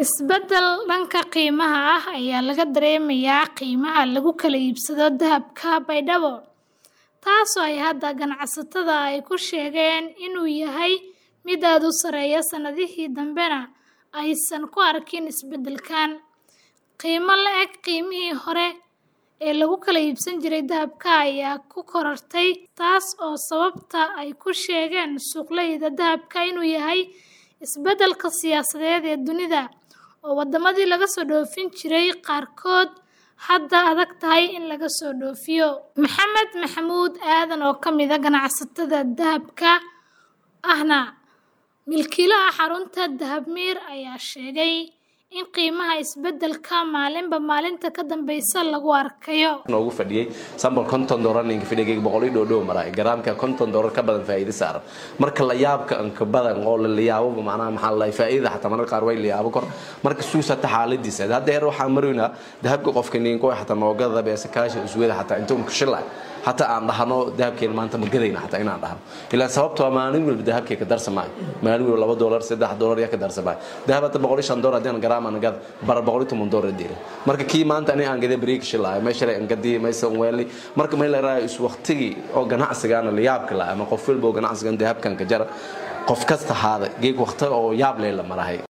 Isbeddel dhanka qiimaha ah ayaa laga dareemayaa qiimaha lagu kala iibsado dahabka Baydhabo, taasoo ay hadda ganacsatada ay ku sheegeen inuu yahay mid aad u sarreeya sanadihii dambena aysan ku arkin isbeddelkan. Qiimo la'eg qiimihii hore ee lagu kala iibsan jiray dahabka ayaa ku korortay, taas oo sababta ay ku sheegeen suuqleyda dahabka inuu yahay isbeddelka siyaasadeed ee dunida, oo waddamadii laga soo dhoofin jiray qaarkood hadda adag tahay in laga soo dhoofiyo. Maxamed Maxamuud Aadan oo ka mid ah ganacsatada dahabka ahna milkiilaha xarunta Dahabmir ayaa sheegay in qiimaha isbeddelka maalinba maalinta ka dambeysa lagu arkayo. ugu fadhiyay sambal konton doolar ninka fadhigay boqol iyo dhow maray garaamka konton doolar ka badan faa'iido saaran marka la yaabka anka badan oo la yaabo macnaha maxaa la faa'iido xataa marka qaar way la yaabo kor marka suusa ta xaaladiisa hadda heer waxaan maroynaa dahabka qofka ninko xataa noogada beesa kaashi isweeda xataa inta uu shilay حتى aan dhahno dahabkeen maanta ma gadayna xataa inaan dhahno ilaa sababtoo maalin walba dahabkee ka darsamaayo maalin walba laba doolar saddex doolar yaa ka darsamaayo dahab hadda boqol iyo shan doolar haddii aan garaam aan gad bara boqol iyo toban doolar diira marka kii maanta ani aan gaday bariig shilaayo meesha aan gadii maysa weeli marka meel la is waqtigii oo ganacsigaana la yaabka la ama qof walba oo ganacsigan dahabkan ka jara qof kasta haada geeg waqti oo yaab leh la marahay